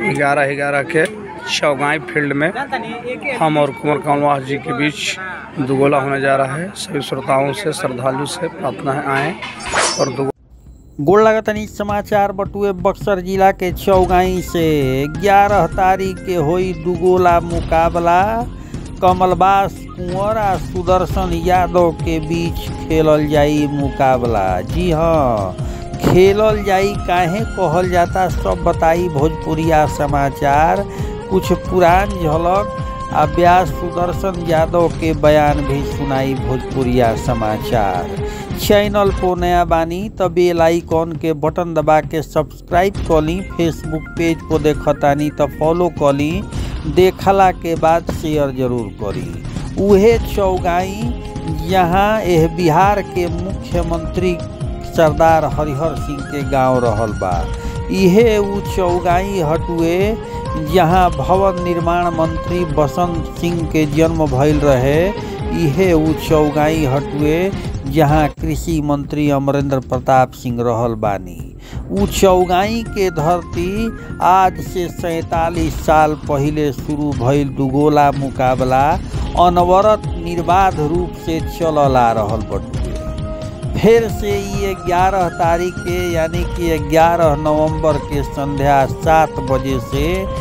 ग्यारह ग्यारह के चौगाई फील्ड में हम और कुंवर कमलवास जी के बीच दुगोला होने जा रहा है सभी श्रोताओं से श्रद्धालु से प्रार्थना है आए और दुगो गोड़ लगतनी समाचार बटुए बक्सर जिला के चौगाई से 11 तारीख के होई दुगोला मुकाबला कमलबास कुंवर आ सुदर्शन यादव के बीच खेलल जाई मुकाबला जी हाँ खेलल जाई काहे कहल जाता सब बताई भोजपुरिया समाचार कुछ पुरान झलक आ व्यास सुदर्शन यादव के बयान भी सुनाई भोजपुरिया समाचार चैनल को नया बानी त बेल आइकॉन के बटन दबा के सब्सक्राइब कर ली फेसबुक पेज को देखतानी त फॉलो कर ली देखला के बाद शेयर जरूर करी उहे चौगाई यहाँ एह बिहार के मुख्यमंत्री सरदार हरिहर सिंह के गांव रहल बा इहे उ चौगाई हटुए जहाँ भवन निर्माण मंत्री बसंत सिंह के जन्म भइल रहे इहे उ चौगाई हटुए जहाँ कृषि मंत्री अमरेंद्र प्रताप सिंह रहल बानी उ चौगाई के धरती आज से सैतालीस साल पहले शुरू भइल दुगोला मुकाबला अनवरत निर्बाध रूप से चलल आ रहल बटुए फिर से ये ग्यारह तारीख के यानी कि ग्यारह नवंबर के संध्या सात बजे से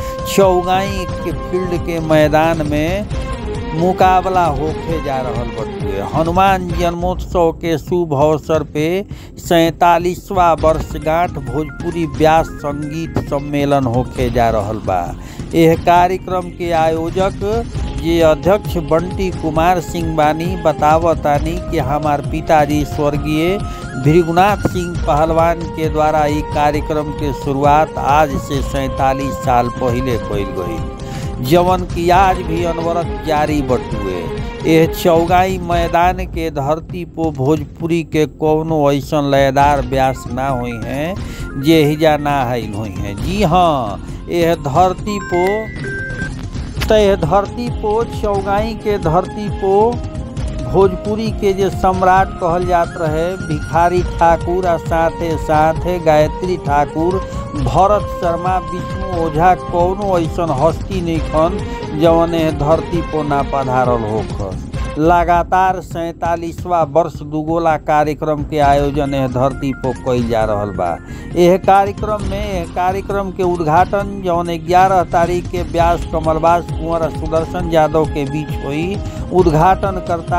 चौगाई के फील्ड के मैदान में मुकाबला होके जा रहल बटुए हनुमान जन्मोत्सव के शुभ अवसर पे सैतालीसवा वर्षगांठ भोजपुरी व्यास संगीत सम्मेलन होके जा रहल बा यह कार्यक्रम के आयोजक जे अध्यक्ष बंटी कुमार सिंह बानी बतावतानी कि हमार पिताजी स्वर्गीय भृगुनाथ सिंह पहलवान के द्वारा ई कार्यक्रम के शुरुआत आज से सैतालीस साल पहले कइल गई जवन की आज भी अनवरत जारी बटुए यह चौगाई मैदान के धरती पो भोजपुरी के कौनो ऐसन लयदार व्यास ना हुई हैं जे हिजा ना आइल हुई हैं जी हाँ यह धरती पो तो यह धरती पो चौगाई के धरती पो भोजपुरी के जे सम्राट कहल जात रहे भिखारी ठाकुर आ साथे साथे गायत्री ठाकुर भरत शर्मा विष्णु ओझा कौनो ऐसन हस्ती नइखन जवन एह धरती पो ना पधारल होखस लगातार सैतालीसवा वर्ष दुगोला कार्यक्रम के आयोजन एह धरती पो कइल जा रहल बा एह कार्यक्रम में एह कार्यक्रम के उद्घाटन जौन ग्यारह तारीख के व्यास कमलबास कुंवर आ सुदर्शन यादव के बीच हुई उद्घाटन करता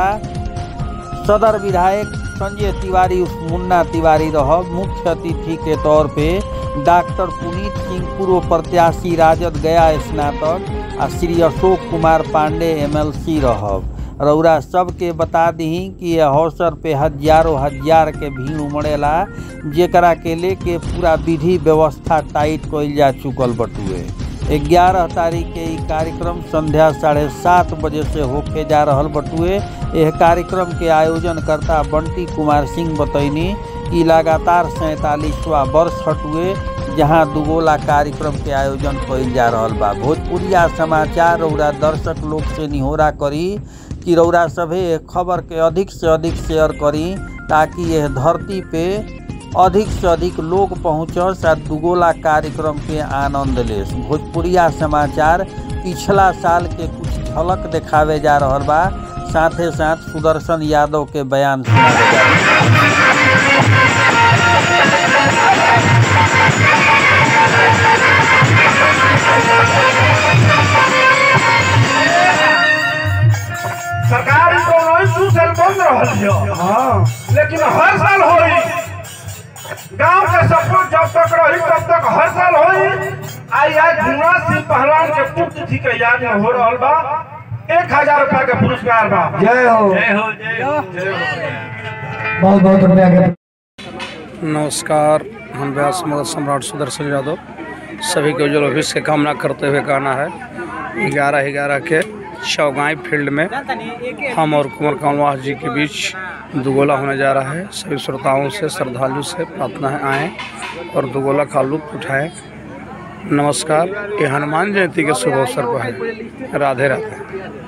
सदर विधायक संजय तिवारी उर्फ मुन्ना तिवारी रह मुख्य अतिथि के तौर पे डॉक्टर पुनीत सिंह पूर्व प्रत्याशी राजद गया स्नातक आ श्री अशोक कुमार पांडे एमएलसी रहब रौरा सबके बता दी कि यह अवसर पे हजारों हजार के भीड़ उमड़ेला जेकरा के लेके पूरा विधि व्यवस्था टाइट कइल जा चुकल बटुए ग्यारह तारीख के ई कार्यक्रम संध्या साढ़े सात बजे से होके जा रहल बटुए यह कार्यक्रम के आयोजन करता बंटी कुमार सिंह बतैनी कि लगातार सैतालीसवा वर्ष हटुए जहां दुगोला कार्यक्रम के आयोजन कइल जा रहल बा भोजपुरिया समाचार रौरा दर्शक लोग से निहोरा करी कि रौरा सभे खबर के अधिक से अधिक शेयर करी ताकि यह धरती पे अधिक से अधिक लोग पहुँचस आ दुगोला कार्यक्रम के आनंद लेस भोजपुरिया समाचार पिछला साल के कुछ झलक दिखावे जा रहल बा साथे साथ सुदर्शन यादव के बयान सुनावे जा रहल बा। सरकारी कोनो दू साल बंद रहल है हाँ लेकिन हर साल होई गांव के सपोर्ट जब तक रही तब तक हर साल होई आई आज भुना सिंह पहलवान के पुत्र के याद में हो रहल बा एक हजार रुपया के पुरस्कार बा जय हो जय हो जय हो जय हो बहुत बहुत रुपया के नमस्कार हम व्यास मगध सम्राट सुदर्शन यादव सभी के उज्जवल भविष्य की कामना करते हुए गाना है ग्यारह ग्यारह के चौगाई फील्ड में हम और कुंवर कमलवास जी के बीच दुगोला होने जा रहा है सभी श्रोताओं से श्रद्धालु से प्रार्थना है आएँ और दुगोला का लुत्फ उठाएं नमस्कार ये हनुमान जयंती के शुभ अवसर पर है राधे राधे